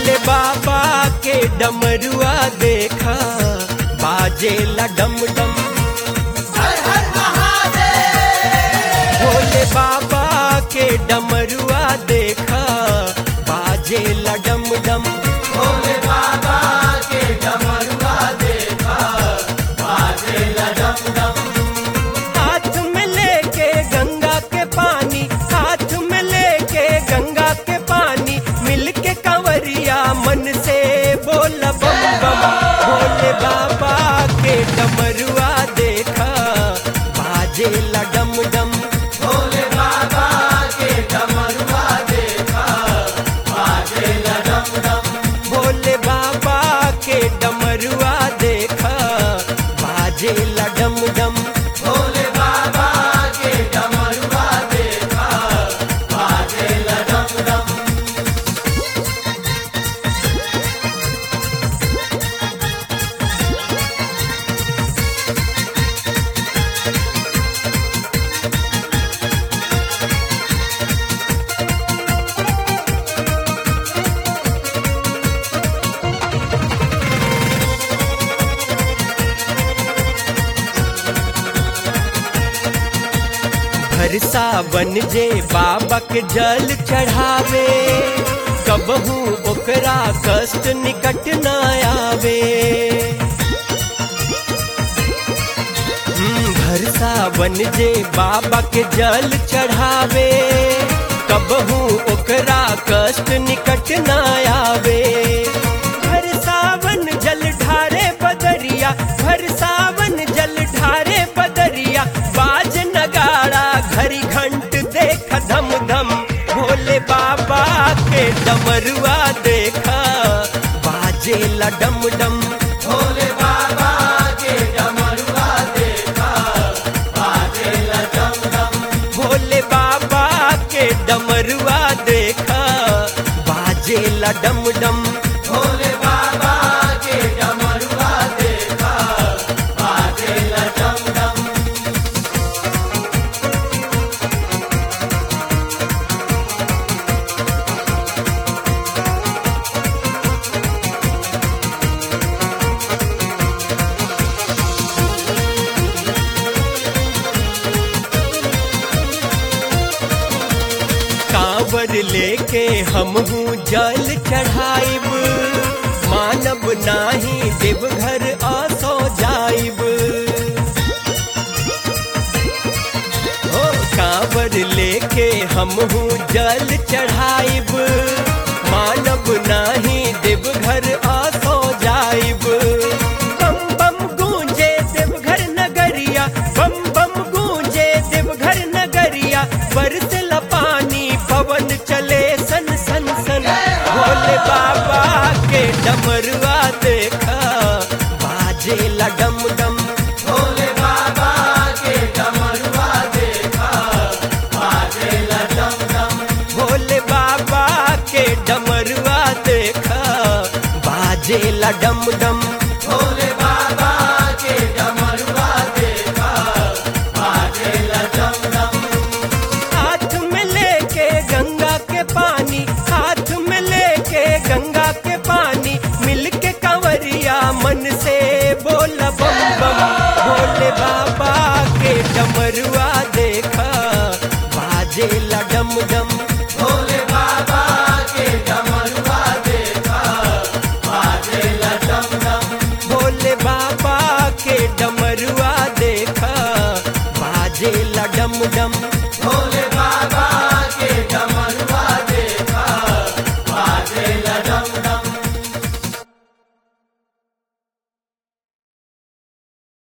भोले बाबा के डमरुआ देखा बाजे डम डम भोले बाबा के डमरुआ देखा बाजे डम डम हाथ में लेके गंगा के पानी हाथ में लेके गंगा के पानी मिलके कंवरिया मन से बोल बम बम भोले बाबा के डमरुआ देखा बाजे डम डम भोले बाबा के डमरुआ देखा बाजे डम डम हर सावन जे बाबा के जल चढ़ावे कबहू ओकरा कष्ट निकट न आवे हम्म, हर सावन जे बाबा के जल चढ़ावे कबहू ओकरा कष्ट निकट न आवे हर सावन जल ढारे बदरिया हर सावन जल ढारे बदरिया बाज नगाड़ा घड़ी घंट देख धम धम भोले बाबा के डमरुआ देखा बाजे डम डम भोले बाबा के डमरुआ देखा बाजे डम डम कांवर लेके हम हूँ जल चढ़ाइब मानब नाही देवघर आसो जाइब हो कांवर लेके हम हूँ जल चढ़ाइब मानब नाही देवघर आसो जाइब बम बम गूंजे देवघर नगरिया बम बम गूंजे देवघर नगरिया बरसला पानी पवन चले सन सन सन भोले बाबा के डमरुआ देखा बाजे डम डम भोले बाबा के डमरुआ देखा बाजे डम डम हाथ में लेके गंगा के पानी हाथ में लेके गंगा के पानी मिलके कंवरिया मन से बोल बम बम भोले बाबा के डमरुआ देखा बाजे डम डम भोले बाबा के डमरुआ देखा बाजे डम डम भोले बाबा